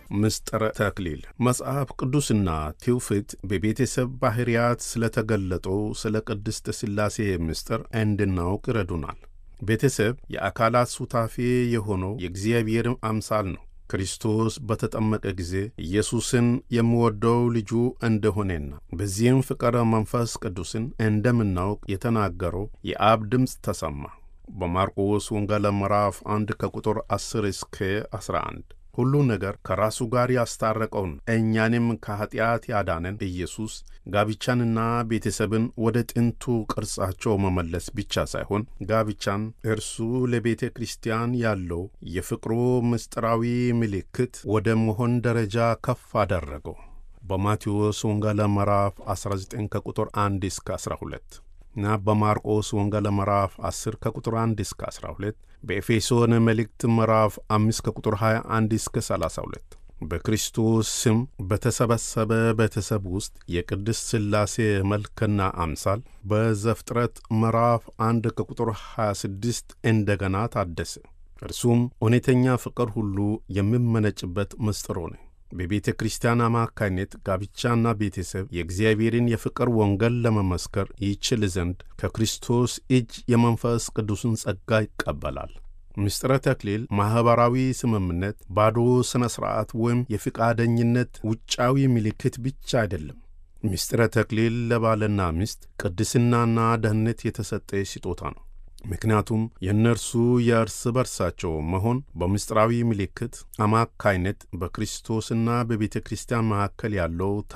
ምስጢረ ተክሊል መጽሐፍ ቅዱስና ትውፊት በቤተሰብ ባሕርያት ስለተገለጠው ስለ ቅድስት ሥላሴ ምስጢር እንድናውቅ ይረዱናል። ቤተሰብ የአካላት ሱታፌ የሆነው የእግዚአብሔር አምሳል ነው። ክርስቶስ በተጠመቀ ጊዜ ኢየሱስን የሚወደው ልጁ እንደሆነና በዚህም ፍቅረ መንፈስ ቅዱስን እንደምናውቅ የተናገረው የአብ ድምፅ ተሰማ። በማርቆስ ወንጌል ምዕራፍ 1 ከቁጥር 10 እስከ 11 ሁሉ ነገር ከራሱ ጋር ያስታረቀውን እኛንም ከኀጢአት ያዳነን ኢየሱስ ጋብቻንና ቤተሰብን ወደ ጥንቱ ቅርጻቸው መመለስ ብቻ ሳይሆን ጋብቻን እርሱ ለቤተ ክርስቲያን ያለው የፍቅሩ ምስጢራዊ ምልክት ወደ መሆን ደረጃ ከፍ አደረገው። በማቴዎስ ወንጌል ምዕራፍ 19 ከቁጥር 1 እስከ 12 እና በማርቆስ ወንጌል ምዕራፍ 10 ከቁጥር 1 እስከ 12 በኤፌሶን መልእክት ምዕራፍ 5 ከቁጥር 21 እስከ 32 በክርስቶስ ስም በተሰበሰበ ቤተሰብ ውስጥ የቅድስት ሥላሴ መልክና አምሳል በዘፍጥረት ምዕራፍ 1 ከቁጥር 26 እንደገና ታደሰ። እርሱም እውነተኛ ፍቅር ሁሉ የሚመነጭበት ምስጢር ሆነ። በቤተ ክርስቲያን አማካይነት ጋብቻና ቤተሰብ የእግዚአብሔርን የፍቅር ወንጌል ለመመስከር ይችል ዘንድ ከክርስቶስ እጅ የመንፈስ ቅዱስን ጸጋ ይቀበላል። ምስጢረ ተክሊል ማኅበራዊ ስምምነት፣ ባዶ ሥነ ሥርዓት ወይም የፍቃደኝነት ውጫዊ ምልክት ብቻ አይደለም። ምስጢረ ተክሊል ለባልና ሚስት ቅድስናና ደህንነት የተሰጠ ስጦታ ነው። ምክንያቱም የእነርሱ የእርስ በርሳቸው መሆን በምስጢራዊ ምልክት አማካይነት በክርስቶስና በቤተ ክርስቲያን መካከል ያለው